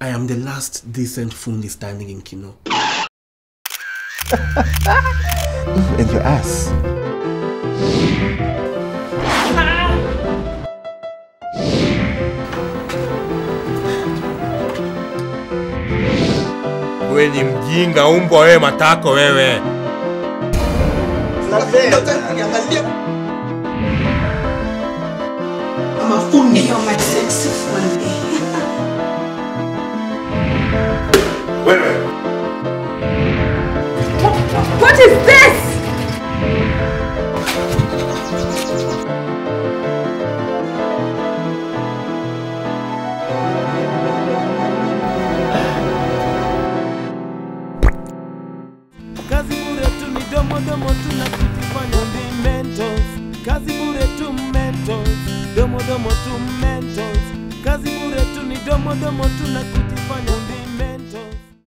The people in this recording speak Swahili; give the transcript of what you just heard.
I am the last decent fundi standing in Kino. And your ass. Wewe ni mjinga umbwa wewe matako wewe. What is this? kazi bure tu ni domo domo tu na kujifanya ni mentors kazi bure tu mentors domo domo tu mentors kazi bure tu ni domo domo tu na kujifanya